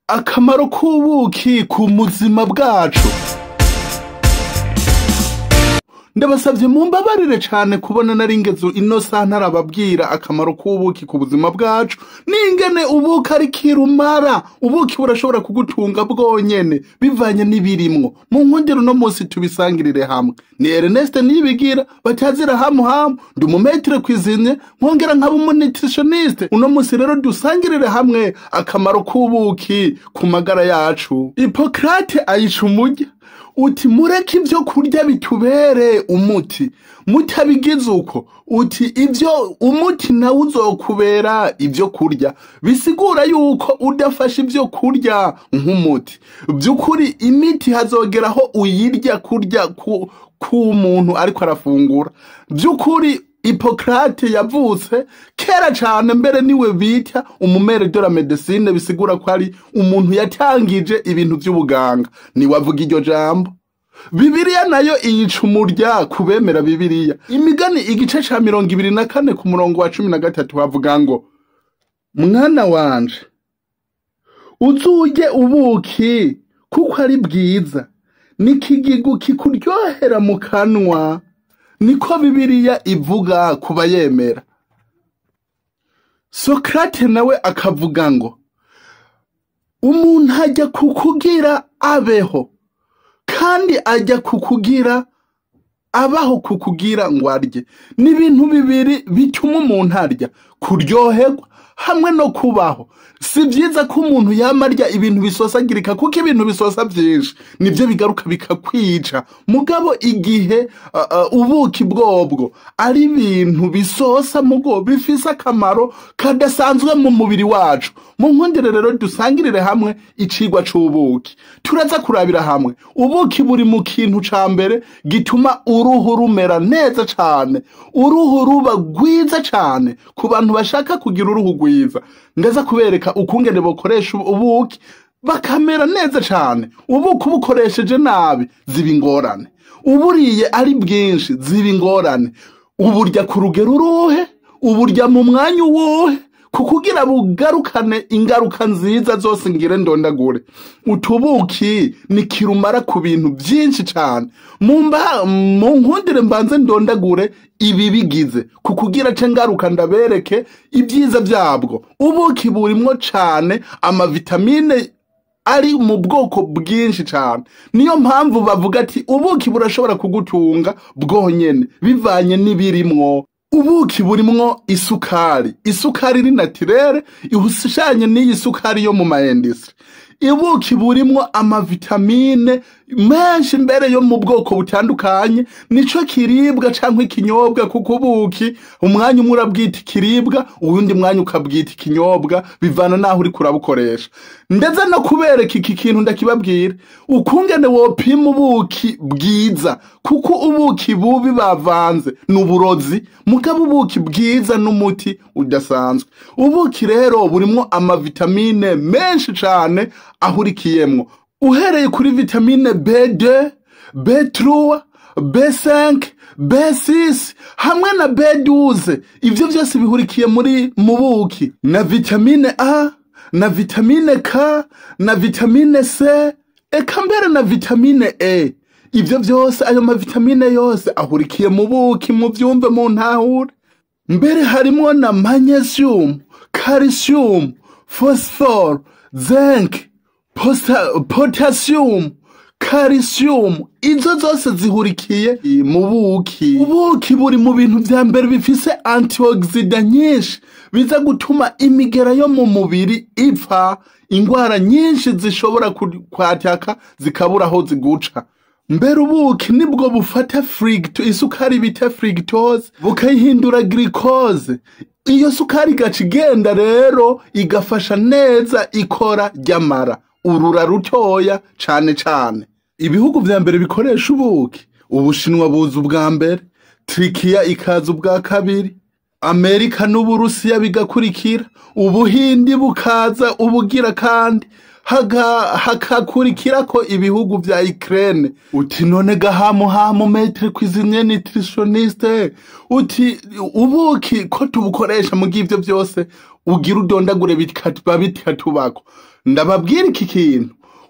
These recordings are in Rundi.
akamaro k'ubuki ku buzima bwacu ndabasabye mumbabarire cane kubona nari ngeze ino saha ntarababwira akamaro k'ubuki ku buzima bwacu n'ingene ubuki ari kirumara ubuki burashobora kugutunga bwonyene bivanye n'ibirimwo mu nkundiro uno munsi tubisangirire hamwe ni Ernest Niyibigira batazira hamu hamu ndi umumetre kwizine nkongera nkaba umunutritioniste uno munsi rero dusangirire hamwe akamaro k'ubuki ku magara yacu Hippocrate ayica umurya uti mureke ibyo kurya bitubere umuti mutabigize uko uti ibyo umuti nawe uzokubera ibyo kurya bisigura yuko udafashe ibyo kurya nk'umuti by'ukuri imiti hazogeraho uyirya kurya ku k'umuntu ariko arafungura by'ukuri Hippocrate yavutse kera cane mbere niwe bita umumere de la medecine bisigura ko ari umuntu yatangije ibintu vy'ubuganga niwe avuga iryo jambo Bibiliya nayo iyica umurya kubemera Bibiliya imigani igice ca mirongo ibiri na kane ku murongo wa cumi na gatatu havuga ngo mwana wanje uzurye ubuki kuko ari bwiza n'ikigigu kikuryohera mu kanwa niko Bibiliya ivuga ku bayemera Sokrate nawe akavuga ngo umuntu ajya kukugira abeho kandi ajya kukugira abaho kukugira ngo arye ni ibintu bibiri bituma umuntu arya kuryoherwa hamwe no kubaho si byiza ko umuntu yama arya ibintu bisosagirika kuko ibintu bisosa byinshi nibyo bigaruka bikakwica mugabo igihe uh, uh, ubuki bwobwo ari ibintu bisosa mugo bifise akamaro kadasanzwe mu mubiri wacu mu nkundire rero dusangirire hamwe icigwa c'ubuki turaza kurabira hamwe ubuki buri mu kintu ca mbere gituma uruhu rumera neza cane uruhu ruba rwiza cane ku bantu bashaka kugira uruhu rwiza ndaza kubereka ukungene bokoresha ubuki bakamera neza cane ubuki ubukoresheje nabi ziba ingorane uburiye ari bwinshi ziba ingorane uburya ku rugero uruhe uburya mu mwanya uwuhe kukugira bugarukane ingaruka nziza zose ngire ndondagure utubuki ni kirumara ku bintu byinshi cyane mumba mu nkundire mbanze ndondagure ibi bigize kukugira ce ngaruka ndabereke ibyiza byabwo ubuki burimwo cane amavitamine ari mu bwoko bwinshi cyane niyo mpamvu bavuga ati ubuki burashobora kugutunga bwonyene bivanye n'ibirimwo ubuki burimwo isukari isukari ni natirere ihushanye n'iyi sukari yo mu maendisiri ibuki burimwo amavitamine menshi mbere yo mu bwoko butandukanye nico kiribwa canke ikinyobwa kuko ubuki umwanya umwe urabwita ikiribwa uwundi mwanya ukabwita ikinyobwa bivana naho uri kurabukoresha ndetse no kubereka iki kintu ndakibabwira ukungene wopima ubuki bwiza kuko ubuki bubi bavanze ni uburozi mugabo ubuki bwiza n'umuti udasanzwe ubuki rero burimwo amavitamine menshi cane ahurikiyemwo uhereye kuri vitamine B2, B3, B5, B6 hamwe na B12 ivyo vyose bihurikiye muri mu buki na vitamine A na vitamine K na vitamine C eka mbere na vitamine E ivyo vyose ayo mavitamine yose ahurikiye mu buki mu vyumve mu ntahure mbere harimwo na magnesium calcium phosphore zinc posa- potassium calcium izo zose zihurikiye mu buki ubuki buri mu bintu vya mbere bifise antioxida nyinshi biza gutuma imigera yo mu mubiri ipfa ingwara nyinshi zishobora ku- kwataka zikabura aho ziguca mbere ubuki nibwo bufata frigito isukari bita frigitose bukayihindura glucose iyo sukari igaca igenda rero igafasha neza ikora ry'amara urura rutoya cane cane ibihugu vya mbere bikoresha ubuki ubushinwa buza ubwa mbere turikiya ikaza ubwa kabiri amerika n'uburusiya bigakurikira ubuhindi bukaza ubugira kandi haga- hakakurikirako ibihugu vya Ukraine uti none gahamu hamu metre cuisinier nutritionniste uti ubuki ko tubukoresha mu ivyo vyose ugira udondagure bikatuba bitatubako ndababwira iki kintu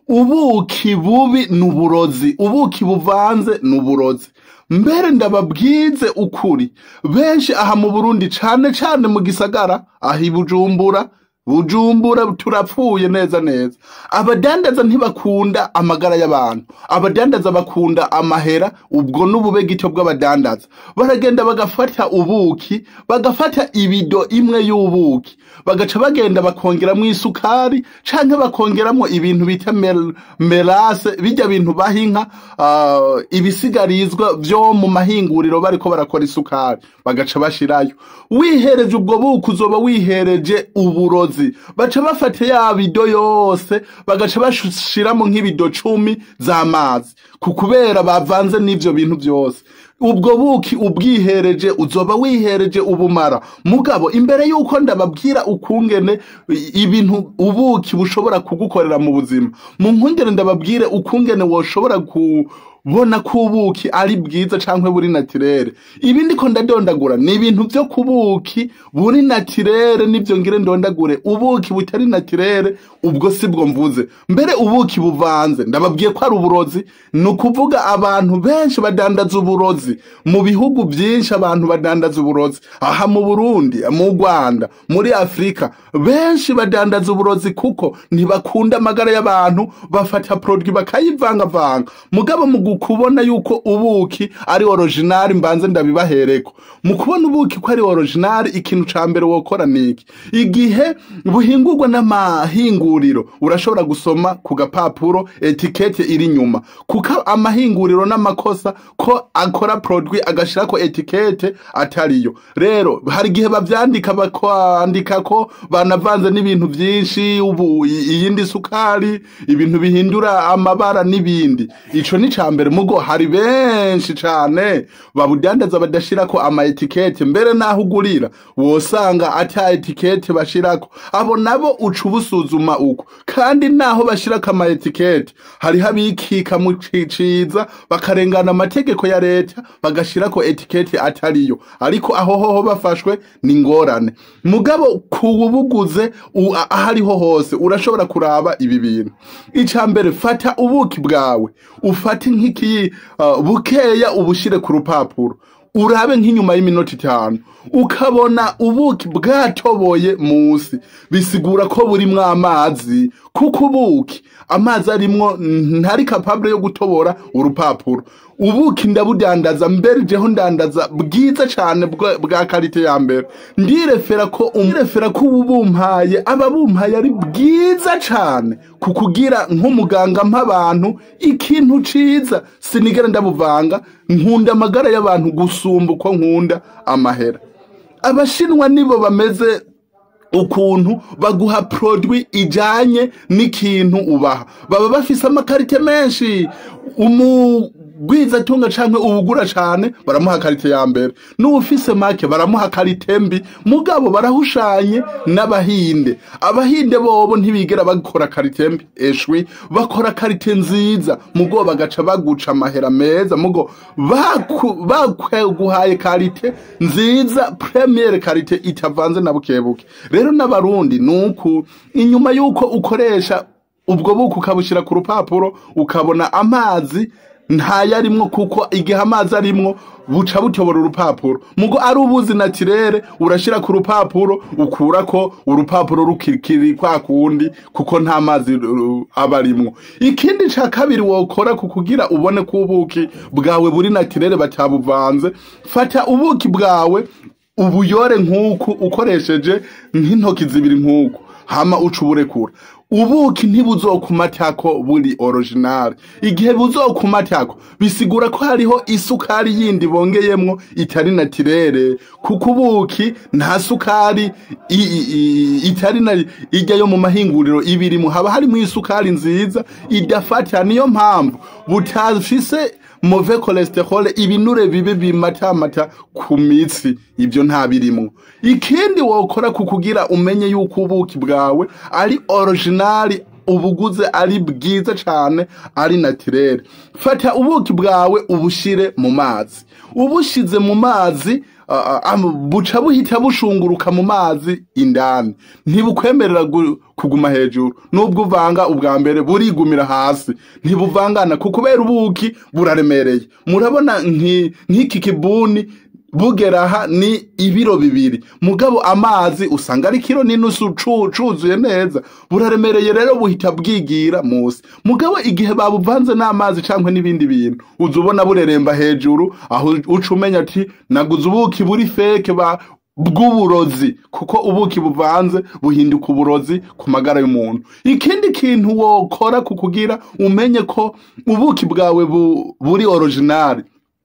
ubuki bubi ni uburozi ubuki buvanze ni uburozi mbere ndababwize ukuri benshi aha mu burundi cane cane mu gisagara aha i bujumbura bujumbura turapfuye neza neza abadandaza ntibakunda amagara y'abantu abadandaza bakunda amahera ubwo n'ubube gito bw'abadandaza baragenda bagafata ubuki bagafata ibido imwe y'ubuki bagaca bagenda bakongeramwo isukari canke bakongeramwo ibintu bita mel- melase bijya bintu baha inka ah, ibisigarizwa vyo mu mahinguriro bariko barakora isukari bagaca bashirayo wihereje ubwo buki uzoba wihereje uburozi baca bafata ya bido yose bagaca bashiramo nk'ibido cumi z'amazi ku kubera bavanze n'ivyo bintu vyose ubwo buki ubwihereje uzoba wihereje ubumara mugabo imbere yuko ndababwira ukungene i- ibintu ubuki bushobora kugukorera mu buzima mu nkungene ndababwire ukungene woshobora kubona ko ubuki ari bwiza canke buri natirere ibi ndiko ndadondagura ni ibintu vyo kubuki buri natirere nivyo ngire ndondagure ubuki butari natirere ubwo sibwo mvuze mbere ubuki buvanze ndababwiye ko ari uburozi ni ukuvuga abantu benshi badandaza uburozi mu bihugu byinshi abantu badandaza uburozi aha mu burundi mu rwanda muri afurika benshi badandaza uburozi kuko ntibakunda amagara y'abantu bafata produit bakayivangavanga mugabo mu kubona yuko ubuki ari original mbanze ndabibahereko mu kubona ubuki ko ari original ikintu ca mbere wokora niki igihe buhingurwa n'amahinguriro urashobora gusoma ku gapapuro etikete iri nyuma kuko amahinguriro n'amakosa ko akora produit agashirako etikete atariyo rero hari igihe bavyandika bakwandika ko banavanze n'ibintu vyinshi ubu i- iyindi sukari ibintu bihindura amabara n'ibindi ico ni ca mbere mugo hari benshi cane babudandaza badashirako ama etikete mbere naho ugurira wosanga ata etikete bashirako abo nabo uca ubusuzuma uko kandi naho bashirako ama etikete hariho abikika mu ciciza bakarengana amategeko ya leta bagashirako etikete atariyo ariko aho hoho bafashwe ni ingorane mugabo kubuguze u- a- ahariho hose urashobora kuraba ibi bintu ica mbere fata ubuki bwawe ufate nk'iki uh, bukeya ubushire ku rupapuro urabe nk'inyuma y'iminota itanu ukabona ubuki bwatoboye musi bisigura ko burimwo amazi kuko ubuki amazi arimwo ntari kapabure yo gutobora urupapuro ubuki ndabudandaza mbere jeho ndandaza bwiza cane bwa bwa karite ya mbere ndirefera ko umurefera ko ubu bumpaye aba bumpaye ari bwiza cane kukugira nk'umuganga mp'abantu ikintu ciza sinigera ndabuvanga nkunda amagara y'abantu gusumba uko nkunda amahera abashinwa nibo bameze ukuntu baguha produit ijanye n'ikintu ubaha baba bafise amakarite menshi umugwiza tunga canke uwugura cane baramuha karite ya mbere n'uwufise make baramuha karite mbi mugabo barahushanye n'abahinde abahinde bobo ntibigera bakora karite mbi eshwi bakora karite nziza mugo bagaca baguca amahera meza mugo baku- bakweguhaye karite nziza premiere karite itavanze na bukebuke rero n'abarundi nuku inyuma yuko ukoresha ubwo buku ukabushira ku rupapuro ukabona amazi ntayarimwo kuko igihe amazi arimwo buca butobora urupapuro mugo ari ubuzi natirere urashira ku rupapuro ukurako urupapuro rukikiri kwa kundi kuko nta mazi uh, aba arimwo ikindi ca kabiri wokora kukugira ubone ko ubuki bwawe buri natirere batabuvanze fata ubuki bwawe ubuyore nk'uku ukoresheje nk'intoki zibiri nk'uku hama uca uburekura ubuki ntibuzokumatako buri original igihe buzokumatako bisigura ko hariho isukari yindi bongeyemwo itari natirere kuko ubuki nta sukari i- i- i- itari na ijya yo mu mahinguriro ibirimo haba harimo isukari nziza idafata niyo mpamvu butafise move cholesterol ibinure bibi bimatamata ku mitsi ibyo nta birimwo ikindi wokora kukugira umenye yuko ubuki bwawe ari original ubuguze ari bwiza cane ari naturel fata ubuki bwawe ubushire mu mazi ubushize mu mazi ah, ah, am- buca buhita bushunguruka mu mazi indani ntibukwemerera gu- kuguma hejuru nubwo uvanga ubwa mbere burigumira hasi ntibuvangana ku kubera ubuki buraremereye murabona nki- nk'iki kibuni bugera aha ni ibiro bibiri mugabo amazi usanga ari kiro n'inusu cu- cuzuye neza buraremereye rero buhita bwigira musi mugabo igihe babuvanze n'amazi cyangwa n'ibindi bintu uza ubona bureremba hejuru aho uca umenya ati naguze ubuki buri feke ba bw'uburozi kuko ubuki buvanze buhinduka uburozi ku magara y'umuntu ikindi kintu wokora kukugira umenye ko ubuki bwawe bu, buri original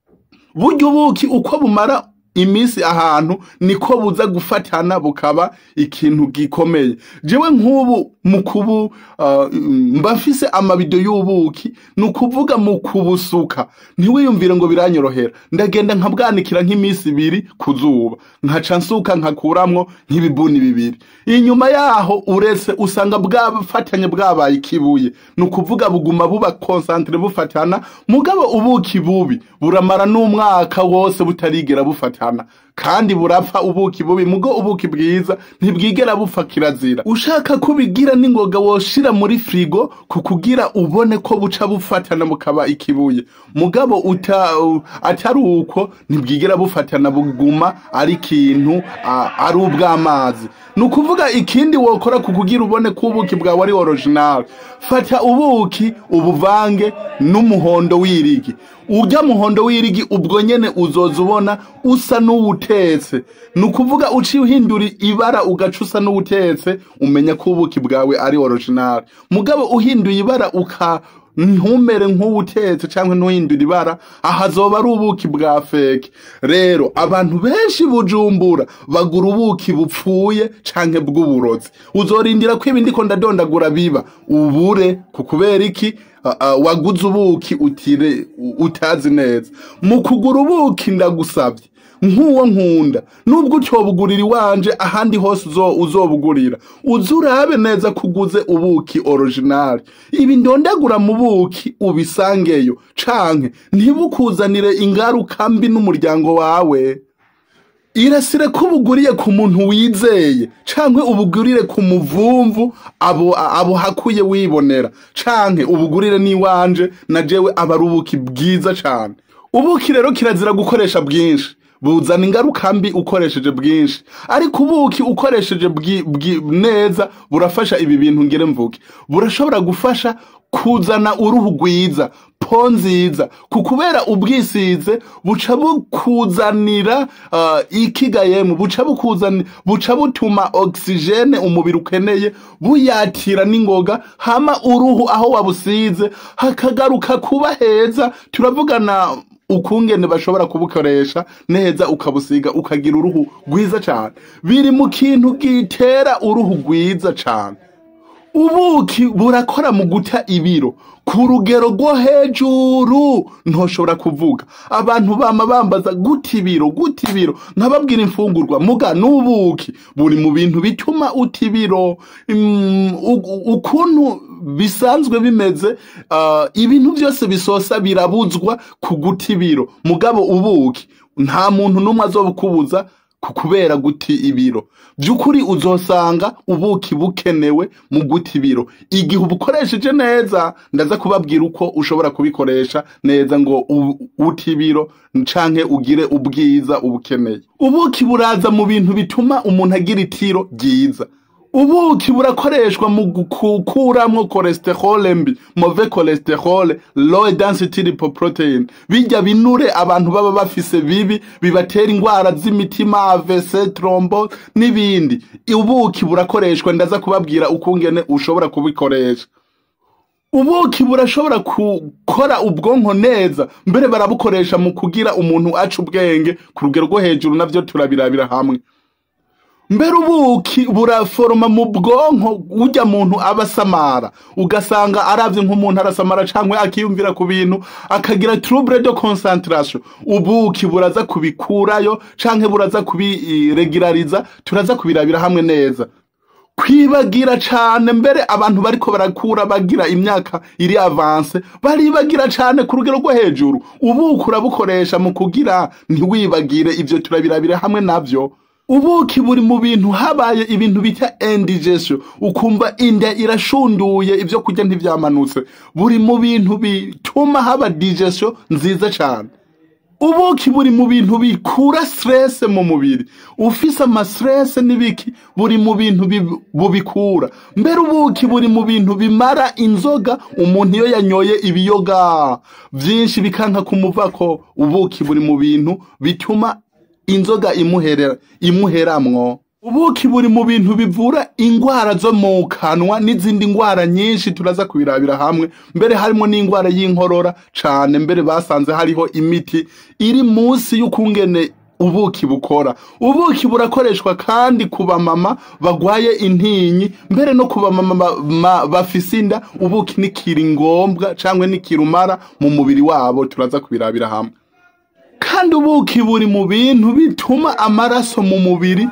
burya ubuki uko bumara iminsi ahantu niko buza gufatana bukaba ikintu gikomeye jewe nk'ubu mu kubu uh, mba mfise amabido y'ubuki ni ukuvuga mu kubusuka ntiwiyumvire ngo biranyorohera ndagenda nkabwanikira nk'iminsi ibiri ku zuba nkaca nsuka nkakuramwo nk'ibibuni bibiri inyuma yaho uretse usanga bwafatanye bwabaye ikibuye ni ukuvuga buguma buba konsantere bufatana mugabo ubuki bubi buramara n'umwaka wose butarigera bufatana kandi burapfa ubuki bubi mugo ubuki bwiza ntibwigera bupfa kirazira ushaka kubigira n'ingoga woshira muri frigo kukugira ubone ko buca bufatana bukaba ikibuye mugabo uta, u- atari uko ntibwigera bufatana buguma ari ikintu a- ari ubw'amazi ni ukuvuga ikindi wokora kukugira ubone ko ubuki bwawe ari original fata ubuki ubuvange n'umuhondo w'irigi urya muhondo w'irigi ubwo nyene uzoza ubona usa n'uwutetse ni ukuvuga uciye uhindura ibara ugaca usa n'uwutetse umenya ko ubuki bwawe ari original mugabo uhinduye ibara uka ntumere nk'uwutetse cyangwa ntuhindura ibara aha azoba ari ubuki bwa feke rero abantu benshi bujumbura bagura ubuki bupfuye canke bw'uburozi uzorindira ko ibindi ko ndadondagura biba ubure ku kubera iki Ah, ah, waguze ubuki utire u- utazi neza mu kugura ubuki ndagusabye nk'uwo nkunda nubwo utobugurira iwanje ahandi hose uzo- uzobugurira uze urabe neza kuguze ubuki original ibi ndondagura mu buki ubisangeyo canke ntibukuzanire ingaruka mbi n'umuryango wawe irasire ko ubuguriye ku muntu wizeye canke ubugurire ku muvumvu abo abo hakuye wibonera canke ubugurire n'iwanje na jewe aba ari ubuki bwiza cane ubuki rero kirazira gukoresha bwinshi buzana ingaruka mbi ukoresheje bwinshi ariko ubuki ukoresheje bwi- bwi- neza burafasha ibi bintu ngire mvuge burashobora gufasha kuzana uruhu rwiza po nziza ku kubera ubwisize buca bukuzanira uh, ikigayemu buca bukuzanira buca butuma oxygene umubiri ukeneye buyatira n'ingoga hama uruhu aho wabusize hakagaruka kuba heza turavugana ukungene bashobora kubukoresha neza ukabusiga ukagira uruhu rwiza cyane biri mu kintu gitera uruhu rwiza cyane ubuki burakora mu guta ibiro ku rugero rwo hejuru ntoshobora kuvuga abantu bama bambaza guta ibiro guta ibiro nkababwira imfungurwa muga n'ubuki buri mu bintu bituma uta ibiro Mm, u- ukuntu bisanzwe bimeze ah, ibintu byose bisosa birabuzwa ku guta ibiro mugabo ubuki nta muntu n'umwe azobukubuza ku kubera guti ibiro by'ukuri uzosanga ubuki bukenewe mu guta ibiro igihe ubukoresheje neza ndaza kubabwira uko ushobora kubikoresha neza ngo u- ute ibiro canke ugire ubwiza ubukeneye ubuki buraza mu bintu bituma umuntu agira itiro ryiza ubuki burakoreshwa mu gukuramwo cholesterol mbi move cholesterol low density lipoprotein bijya binure abantu baba bafise bibi bibatera ingwara z'imitima AVC trombo n'ibindi ubuki burakoreshwa ndaza kubabwira ukungene ushobora kubikoresha ubuki burashobora gukora ubwonko neza mbere barabukoresha mu kugira umuntu aca ubwenge ku rugero rwo hejuru navyo turabirabira hamwe mbere ubuki buraforoma mu bwonko burya muntu aba asamara ugasanga aravye nk'umuntu arasamara canke akiyumvira ku bintu akagira trouble de concentration ubuki buraza kubikurayo canke buraza kubiregulariza turaza kubirabira hamwe neza kwibagira cane mbere abantu bariko barakura bagira imyaka iri avance baribagira cane ku rugero rwo hejuru ubuki urabukoresha mu kugira ntiwibagire ivyo turabirabira hamwe navyo ubuki buri mu bintu habaye ibintu bita indigestion ukumva inda irashunduye ivyo kurya ntivyamanutse buri mu bintu bituma haba digestion nziza cane ubuki buri mu bintu bikura stress mu mubiri ufise ama stress n'ibiki buri mu bintu bi- bubikura mbere ubuki buri mu bintu bimara inzoga umuntu iyo yanyoye ibiyoga vyinshi bikanka kumuvako ubuki buri mu bintu bituma inzoga imuherera imuheramwo ubuki buri mu bintu bivura ingwara zo mu kanwa n'izindi ngwara nyinshi turaza kubirabira hamwe mbere harimo n'ingwara y'inkorora cane mbere basanze hariho imiti iri munsi y'ukungene ubuki bukora ubuki burakoreshwa kandi ku bamama bagwaye intinyi mbere no ku bamama ba- ma- bafise inda ubuki nikiri ngombwa cangwe nikirumara mu mubiri wabo turaza kubirabira hamwe kandi ubuki buri mu bintu bituma amaraso mu mubiri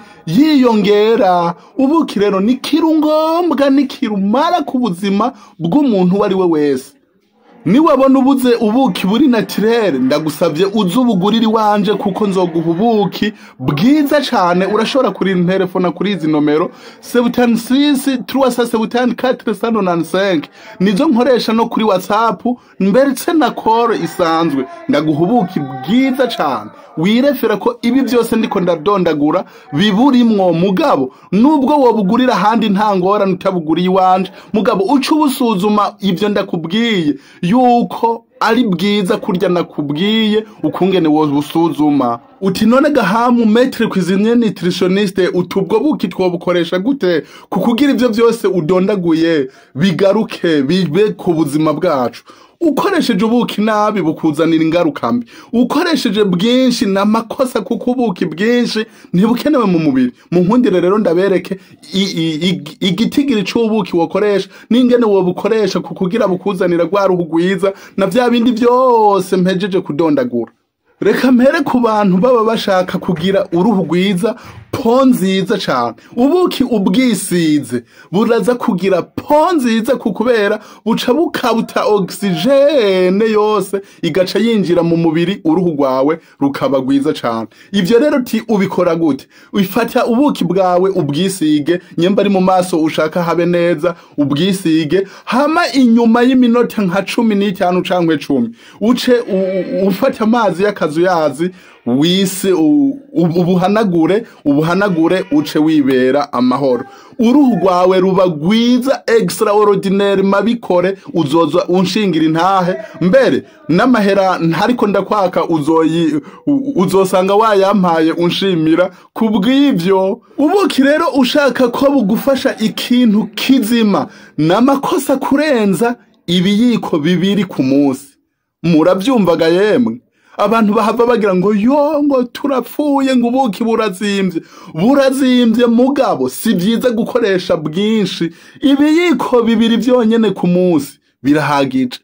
yiyongera ubuki rero ni kirungombwa ni kirumara ku buzima bw'umuntu uwo ari we wese niwabona ubuze ubuki buri naturere ndagusabye uze ubugurire iwanje kuko nzoguha ubuki bwiza cane urashobora kurira telefona kuri izi nomero sebutani sisi truwasa sebutani katire sano nani senke nizo nkoresha no kuri whatsapp mbetse na koro isanzwe ndaguha ubuki bwiza cane wirefera ko ibi byose ndiko ndadondagura biburimwo mugabo nubwo wobugurira ahandi nta ngorane utabuguriye iwanje mugabo uca ubusuzuma ibyo ndakubwiye yuko ari bwiza kurya nakubwiye ukungene wobusuzuma uti none gahamu metre cuisinier nutritioniste utubwo buki twobukoresha gute kukugira ivyo byose udondaguye bigaruke bibe ku buzima bwacu ukoresheje ubuki nabi bukuzanira ingaruka mbi ukoresheje bwinshi n'amakosa kuko ubuki bwinshi ntibukenewe mu mubiri mu nkundire rero ndabereke i- i- ig- igitigiri c'ubuki wokoresha n'ingene wobukoresha kukugira bukuzanira rwa ruhu rwiza na vya bindi vyose mpejeje kudondagura reka mpere ku bantu baba bashaka kugira uruhu rwiza po nziza cane ubuki ubwisize buraza kugira po nziza ku kubera buca bukabuta ogisijene yose igaca yinjira mu mubiri uruhu rwawe rukaba rwiza cane ivyo rero ti ubikora gute ufata ubuki bwawe ubwisige nyemba ari mu maso ushaka habe neza ubwisige hama inyuma y'iminota nka cumi n'itanu cankwe cumi uce u- u- ufata amazi y'akazuyazi wise u- u- ubuhanagure ubuhanagure uce wibera amahoro uruhu rwawe ruba rwiza extraordinaire mabikore uzoza unshingira intahe mbere n'amahera ntariko ndakwaka uzoyi u- uzosanga wayampaye unshimira kubw'ivyo ubuki rero ushaka ko bugufasha ikintu kizima n'amakosa kurenza ibiyiko bibiri ku munsi muravyumvaga yemwe abantu bahava bagira ngo yo ngo turapfuye ngo ubuki burazimvye burazimvye mugabo si vyiza gukoresha bwinshi ibiyiko bibiri vyonyene ku munsi birahagije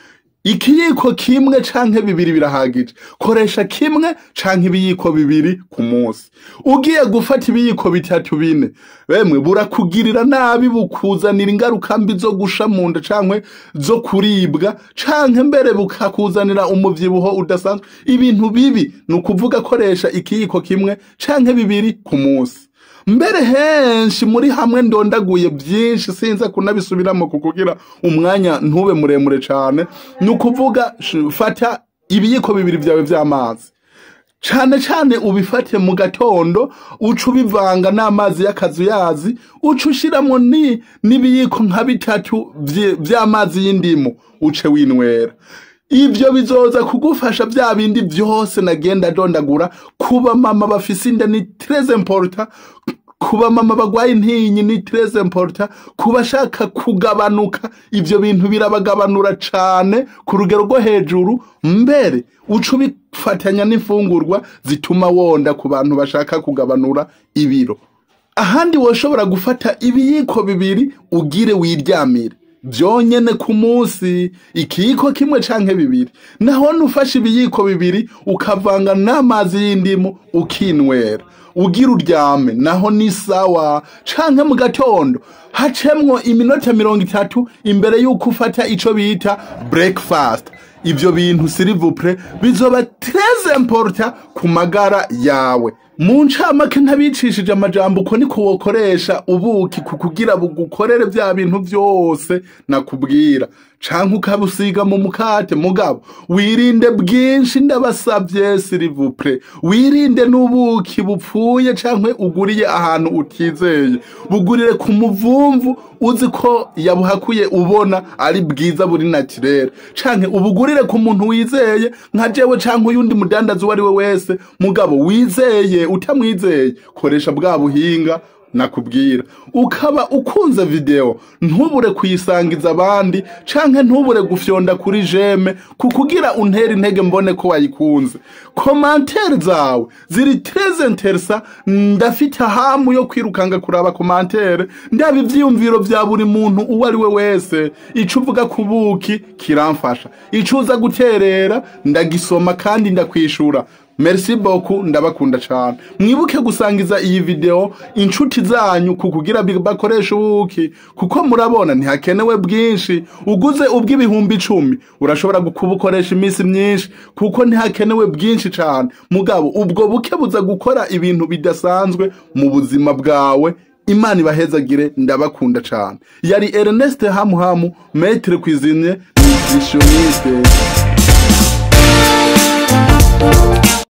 ikiyiko kimwe canke bibiri birahagije koresha kimwe canke ibiyiko bibiri ku munsi ugiye gufata ibiyiko bitatu bine bemwe burakugirira nabi bukuzanira ingaruka mbi zo gusha mu nda canke zo kuribwa canke mbere bukakuzanira umuvyibuho udasanzwe ibintu bibi ni ukuvuga koresha ikiyiko kimwe canke bibiri ku munsi mbere henshi muri hamwe ndondaguye byinshi sinza kunabisubiramo kukugira umwanya ntube muremure cane ni ukuvuga sh- fata ibiyiko bibiri vyawe vy'amazi cane cane ubifate mu gatondo uca ubivanga n'amazi y'akazuyazi uca ushiramwo ni n'ibiyiko nka bitatu vye- vy'amazi y'indimu uce winywera ivyo bizoza kugufasha vya bindi vyose nagenda dondagura kuba mama bafise inda ni très important kuba mama bagwaye intinyi ni très important kuba shaka kugabanuka ivyo bintu birabagabanura cane ku rugero rwo hejuru mbere uca ubifatanya n'imfungurwa zituma wonda ku bantu bashaka kugabanura ibiro ahandi woshobora gufata ibiyiko bibiri ugire wiryamire byonyene ku munsi ikiyiko kimwe canke bibiri naho nufashe ibiyiko bibiri ukavanga n'amazi y'indimu ukinwera ugira uryame naho ni sawa canke mu gatondo hacemwo iminota mirongo itatu imbere y'uko ufata ico bita breakfast ivyo bintu sirivupre bizoba très important ku magara yawe mu ncamake ntabicishije amajambo uko niko wokoresha ubuki ku kugira bugukorere vya bintu vyose nakubwira canke ukabusiga mu mukate mugabo wirinde bwinshi ndabasavye sirivupre wirinde n'ubuki bupfuye canke uguriye ahantu utizeye bugurire ku muvumvu uzi ko yabuhakuye ubona ari bwiza buri naturere canke ubugurire ku muntu wizeye nka jewe canke uyundi mudandazi uwo ari we wese mugabo wizeye utamwizeye koresha bwa buhinga nakubwira ukaba ukunze video ntubure kuyisangiza abandi canke ntubure gufyonda kuri jeme kukugira untera intege mbone ko wayikunze komantere zawe ziri très interesa ndafite hamu yo kwirukanga kuraba komantere ndaba ivyiyumviro vya buri muntu uwo ari we wese ico uvuga ku buki kiramfasha ico uza guterera ndagisoma kandi ndakwishura merci beaucoup ndabakunda cyane mwibuke gusangiza iyi video inshuti zanyu kukugira bakoresha ubuki kuko murabona ntihakenewe bwinshi uguze ubw'ibihumbi icumi urashobora kubukoresha iminsi myinshi kuko ntihakenewe bwinshi cyane mugabo ubwo buke buza gukora ibintu bidasanzwe mu buzima bwawe imana ibahezagire ndabakunda cyane yari Ernest Hamuhamu maître cuisinier nutritionniste